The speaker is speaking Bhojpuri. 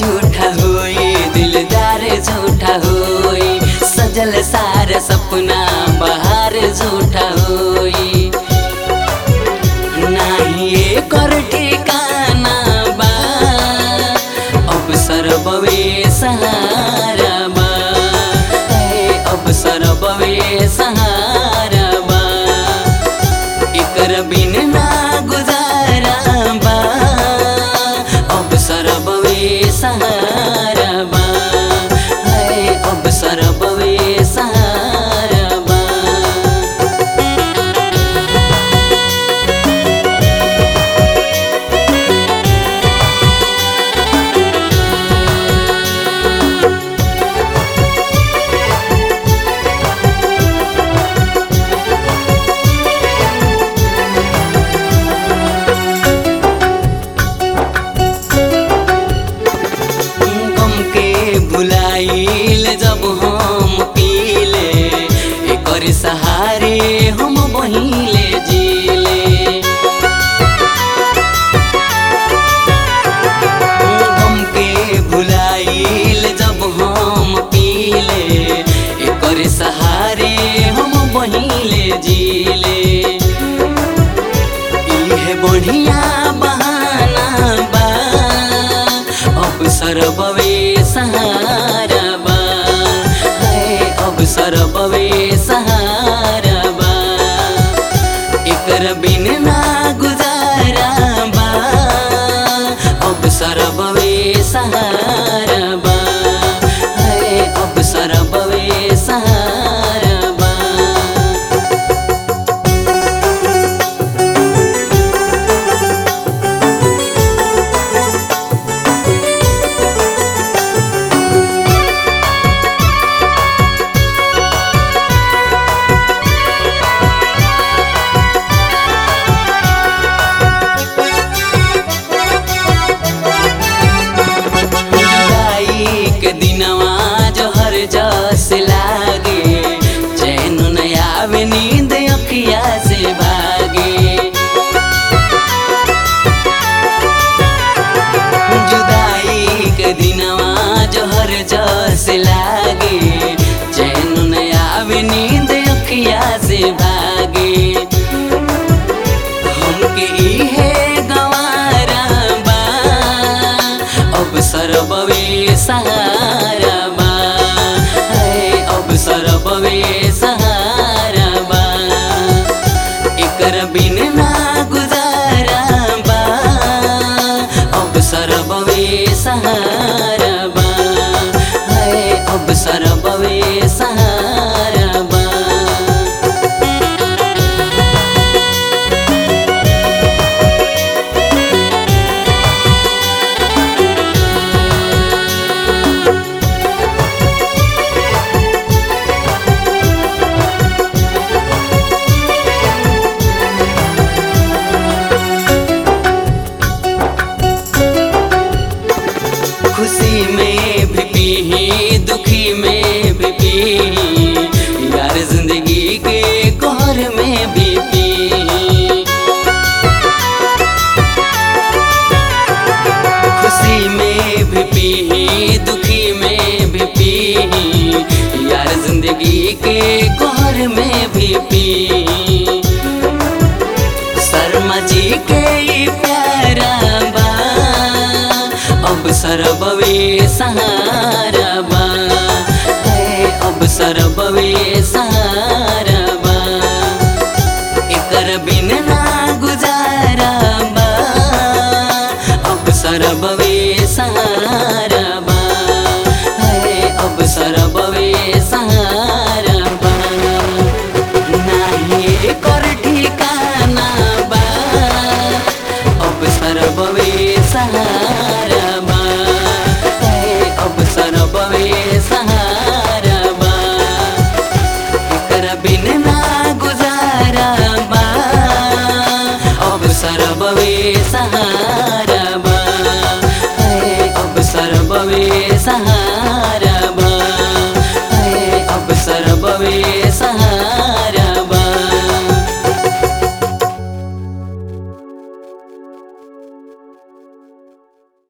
झूठा होई दिलदार झूठा होई सजल सारा सपना बाहर झूठा होई नाही एकर ठिकाना बा अब सरबवे सहारा बा ए, अब सरबवे सहारा बा एकर बिन ना गुजारा बा अब सरबवे सहारा बा है अब सरबवे सहारा बा गम के भुलाइल जब हम पीले एकर सहारे हम बहिले जीले गम के भुलाइल जब हम पीले एकर सहारे हम बहिले जीले इहे बढ़िया बहाना बा अब सरबवे सहारा बा है अब सरबवे सहारा बा एकर बिन ना गुजारा बा अब सरबवे सहारा बा है अब सरबवे सहारा बा जुदाई के दिनवा जहर जस लागे चैन न आवे नींद अखिया से भागे जुदाई के दिनवा जहर जस लागे चैन न आवे नींद अखिया से भागे हमके इहे गवारा बा अब सरबवे सहारा बा है अब सरबवे सहारा बा एकर बिन ना गुजारा बा अब सरबवे सहारा बा है अब सरबवे सहारा बा खुशी में भी पी दुखी में भी पी यार जिंदगी के कोहर में भी पी खुशी में भी पी दुखी में भी पी यार जिंदगी के कोहर में भी पी शर्मा जी के ई प्यारा बा अब सरबवे सहारा बा है अब सरबवे सहारा बा एकर बिन ना गुजारा बा अब सरबवे सहारा बा है अब सरबवे सहारा बा नाही एकर ठिकाना बा अब सरबवे सहारा बा है अब सरबवे सहारा बा एकर बिन ना गुजारा बा अब सरबवे सहारा बा है अब सरबवे सहारा